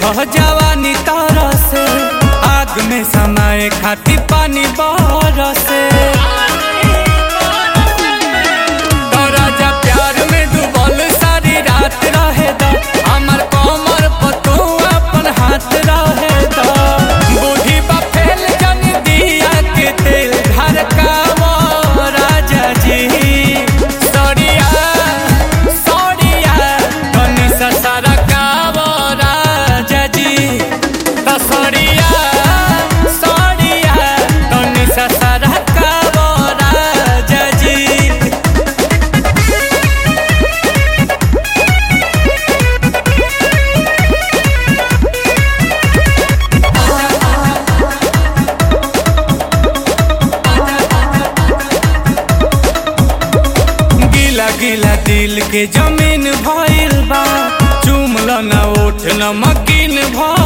देखो जवानी तारा से आग में समाए खाती पानी बरसे तो राजा प्यार में डूबल सारी रात रहे दा हमर कमर पर तू अपन हाथ रहे दा बूढ़ी बा फैल जन दिया के तेल घर का वो राजा जी सड़िया सड़िया तनी ससरा का वो राजा जी तो सड़िया सड़िया तनी ससरा का वो राजा जी गिला गिला दिल के जमीन भइल बा चुमल न ओठ न मकीन भइल